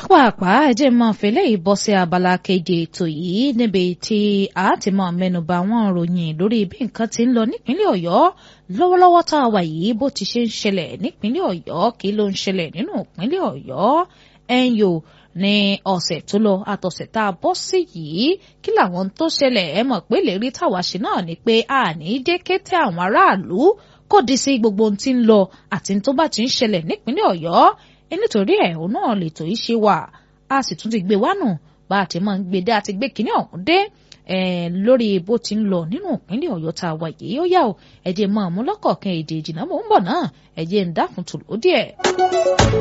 pápápá ẹjẹ́ máa fẹ́lẹ́ yìí bọ́ sí abala keje ètò yìí níbi tí a ti máa mẹ́nuba àwọn ìròyìn lórí bí nǹkan ti ń lọ nípínlẹ̀ ọ̀yọ́ lọ́wọ́lọ́wọ́ tá a wà yìí bó ti ṣe ń ṣẹlẹ̀ nípínlẹ̀ ọ̀yọ́ kí ló ń ṣẹlẹ̀ nínú ìpínlẹ̀ ọ̀yọ́ ẹ̀yọ́ ní ọ̀sẹ̀ tó lọ àtọ̀sẹ̀ tá a bọ́ sí yìí kí làwọn tó ṣẹlẹ̀ ẹ mọ̀ pé lèrí táwa ṣe náà ni pé a ní jẹ́ kété àwọn aráàlú kò di sí gbogbo ohun tí ń lọ àti tó bá ti ń ṣẹlẹ̀ nípínlẹ̀ ọ̀yọ́ nítorí ẹ̀ òun náà lètò yìí ṣe wà a sì tún ti gbé wá nù bá a ti máa ń gbé dé a ti gbé kínní ọ̀hún dé lórí bó ti ń lọ nínú ìpínlẹ̀ ọ̀yọ́ tá a wà yìí ó yá o ẹ̀jẹ̀ máa mú lọ́kọ̀ọ̀kan èdè ìjìnà mò ń bọ̀ náà ẹ̀jẹ̀ ń dákun tòló díẹ̀.